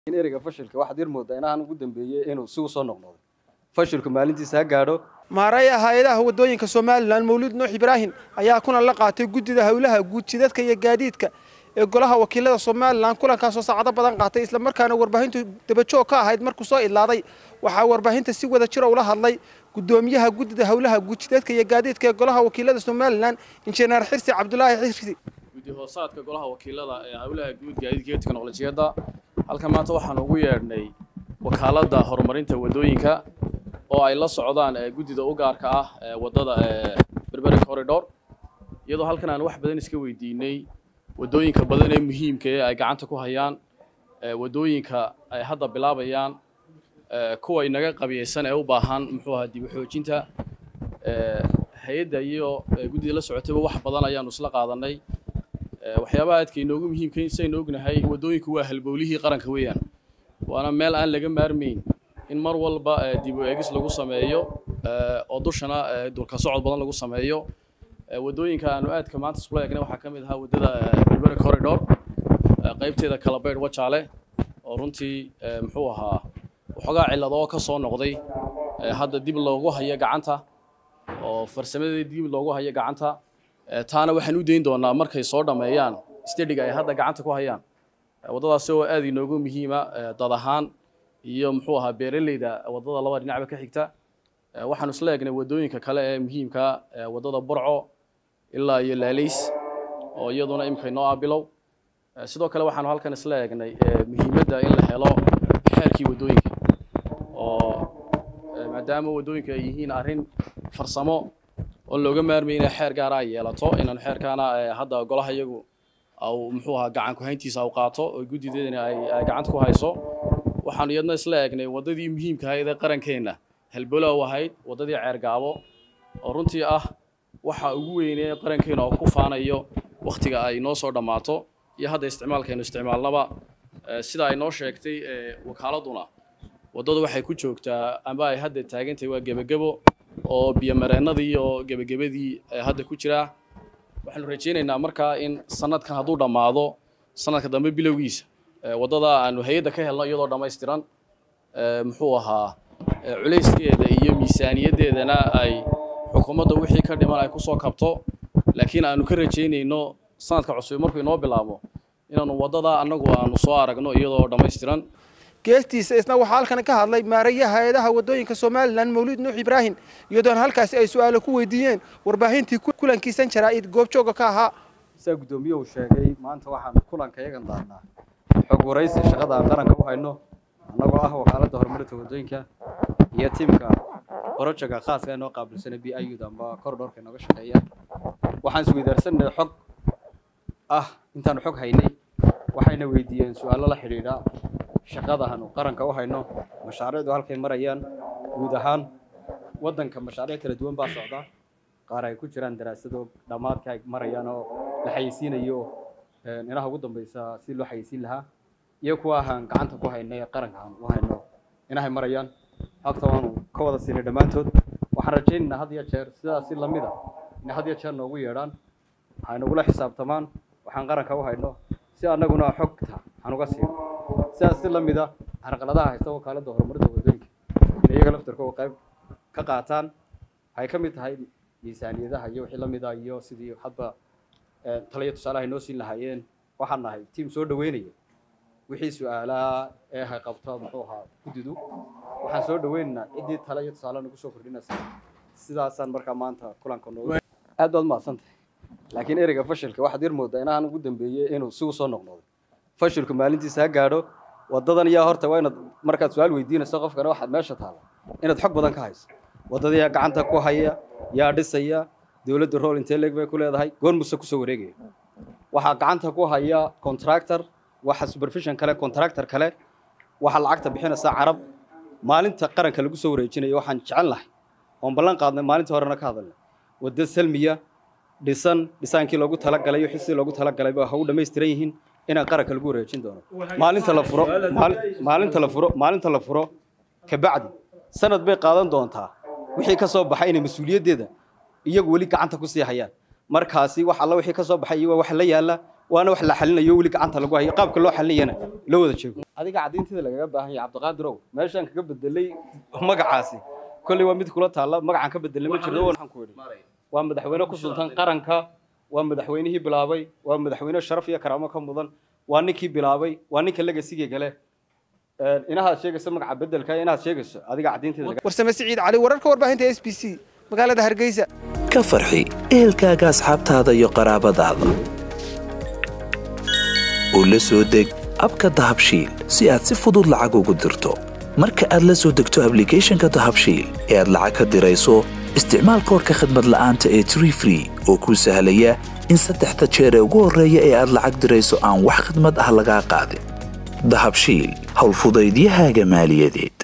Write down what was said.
in ereyga fashilka waxaad yar moodaa inahan ugu dambeeyey inuu si u soo noqnoqday fashilku maalintiisa ha gaadho maaraya hay-adaha waddooyinka somalilan mawlid nuux ibraahim ayaa kulan la qaatay guddida howlaha guud jidadka iyo gaadiidka ee golaha wakiilada somalilan kulankaasoo saacado badan qaatay islamarkaana warbaahintu dabajoog ka ahayd markuu soo idlaaday waxaa warbaahinta si wada jira ula hadlay guddoomiyaha guddida howlaha guud jidadka iyo gaadiidka ee golaha wakiilada somalilan injineer xirsi cabdulaahi xirsi guddi hoosaadka golaha wakiilada ee howlaha guud gaadiidka iyo teknolojiyadda halkan maanta waxaan ugu yeedhnay wakaaladda horumarinta waddooyinka oo ay la socdaan guddida u gaarka ah ee waddada berberi corridor iyadoo halkan aan wax badan iska weydiinay waddooyinka badan ee muhiimka ee ay gacanta ku hayaan waddooyinka ay hadda bilaabayaan kuwa inaga qabiyeysan ee u baahan muxuu ahaa dib u xoojinta hay-adda iyo guddida la socotayba wax badan ayaanu isla qaadanay waxyaabaha aadka inoogu muhiimka saynu ognahay waddooyinku waa halbowlihii qaranka weeyaan waana meel aan laga maarmayn in mar walba dib u eegis lagu sameeyo oo dushana dulka socod badan lagu sameeyo waddooyinka aanu aadka maanta iskula eegnay waxaa ka mid ahaa waddada berberi corridor qaybteeda kalabaydh wajaale oo runtii muxuu ahaa waxoogaa cilladoo ka soo noqday hadda dib loogu hayo gacanta oo farsamadeeda dib loogu hayo gacanta taana waxaan u dayn doonaa markay soo dhammeeyaan stadiga ay hadda gacanta ku hayaan waddadaasi oo aad inoogu muhiima dad ahaan iyo muxuu ahaa beeraleyda waddada laba dhinacba ka xigta waxaanu isla eegnay waddooyinka kale ee muhiimka waddada burco ilaa iyo laalays oo iyaduna imika inoo ah bilow sidoo kale waxaanu halkan isla eegnay muhiimadda in la helo xeerkii waddooyinka oo maadaama waddooyinka ay yihiin arrin farsamo oo looga maarmay inay xeer gaara ay yeelato inaanu xeerkaana hadda golaha iyagu au muxuu ahaa gacan ku-hayntiisa au qaato oo guddideedana ay gacanta ku hayso waxaanu iyadna isla eegnay waddadii muhiimka ahayd ee qarankeenna halbolow ahayd waddadii ceergaabo oo runtii ah waxa ugu weynee qarankeena oo ku faanayo wakhtiga ay noo soo dhammaato iyo hadda isticmaalkaynu isticmaalnaba sida ay noo sheegtay wakaaladuna waddadu waxay ku joogtaa amba ay hadda taagantahay waa gebagebo oo biyomareennadii iyo gebagabadii hadda ku jiraa waxaanu rajaynaynaa markaa in sanadkan hadduu dhammaado sanadka dambe bilowgiisa waddada aanu hay-adda ka helno iyadoo dhammaystiran muxuu ahaa culayskeeda iyo miisaaniyaddeedana ay xukuumadda wixii ka dhiman ay kusoo kabto laakiin aanu ka rajaynayno sanadka cusub markuu inoo bilaabo inaanu waddada annagu aanu soo aragno iyadoo dhammaystiran geestiisa isna waxaa halkan ka hadlay maarayaha hay-adaha waddooyinka somalilan mawlid nuux ibraahim iyadoona halkaasi ay su-aalo ku weydiiyeen warbaahintii kulankiisan jaraa-id goobjooga ka ahaa sidaa guddoomiyahu sheegay maanta waxaanu kulanka yagan daarnaa xog waraysi shaqada aan qaranka u hayno annagoo ah wakaaladda horumarinta waddooyinka iyo tiimka borojaga khaaska ee noo qaabilsana b i ud amba corridorka inooga shaqeeya waxaan isweydaarsanay xog ah intaanu xog haynay waxayna weydiiyeen su-aalo la xidhiidha shaqadaanu qaranka u hayno mashaariicdu halkay marayaan guud ahaan waddanka mashaariic kala duwan baa socda qaar ay ku jiraan daraasado dhammaadka ay marayaan oo la xayeysiinayo inaha ugu dambaysa si loo xayeysiin lahaa iyo kuwa ahaan gacanta ku hayno ee qaranka aan u hayno inahay marayaan hagta waanu ka wada siinay dhammaantood waxaan rajaynaynaa had iyo jeer sidaas si lamid a inay had iyo jeer noogu yeedhaan waxay nagula xisaabtamaan waxaan qaranka u hayno si annaguna xogta aan uga siino sidaas si lamid a carqaladaha haysta wakaaladda horumarinta waddooyinka inay iyaga laftarkooda qayb ka qaataan waxay ka mid tahay miisaaniyadaha iyo wixii lamid a iyo sidii hadba taliyo tusaalaha noo siin lahaayeen waxaan nahay tiim soo dhaweynaya wixii su-aalaha ee hay qabto muxuu ahaa guddidu waxaan soo dhaweynaynaa ciddii tale iyo tusaale nagu soo kordhinaysa sidaasaan markaa maanta kulanka noogu aad baad mahadsantahay laakiin ereyga fashilka waxaad yar moodaa inahan ugu dambeeyey inuu si u soo noqnoqday fashilku maalintiisa ha gaadho waddadan yaa horta waa inaad markaad su-aal weydiinayso qofkana waxaad meesha taalla inaad xog badan ka hayso waddada yaa gacanta ku haya yaa dhisaya dowladda rool intee leeg bay ku leedahay goor muse kusoo wareegaya waxaa gacanta ku haya contractor waxa supervision kale contractor kale waxaa lacagta bixinaysa carab maalinta qaranka lagu soo wareejinayo waxaan jecel lahay oon ballan qaadnay maalintii horena ka hadalnay wadda salmiya dhisan dhisaankii loogu talagalay wixii si loogu talagalay ba ha u dhammaystiran yihiin inaan qaranka lagu wareejin doono maalinta la furo maalinta la furo maalinta la furo kabacdi sanad bay qaadan doontaa wixii ka soo baxay inay mas-uuliyaddeeda iyagu weli gacanta ku sii hayaan markaasi wax alla wixii ka soo baxay iyo waa wax la yaala waana wax la xalinayo weli gacanta lagu hayo qaabka loo xalinayana loo wada jeego adiga caddaynteeda lagaga baahan yahay cabdiqaadirow meeshaan kaga bedelay magacaasi kolley waa mid kula taalla magacaan ka bedelay ma jirto waxaan ku idhi waa madaxweyne ku sultan qaranka waa madaxweynihii bilaabay waa madaxweyne sharaf iyo karaamo ka mudan waa ninkii bilaabay waa ninka legasiga gale inahaad sheegayso magaca bedelka inaad sheegayso adiga caddaynteeda warsame siciid cali wararka warbaahinta s b c magaalada hargeysa ka farxi ehelkaaga asxaabtaada iyo qaraabadaada oo la soo deg abka dahabshiil si aad si fudud lacag ugu dirto marka aad la soo degto ablicathonka dahabshiil ee aad lacag ka dirayso isticmaal koorka khadmad la'aanta ee tree free oo kuu sahlaya in saddexda jeer ee ugu horreeya ee aad lacag dirayso aan wax khidmad ah lagaa qaadin dahabshiil howlfudaydiyahaaga maaliyadeed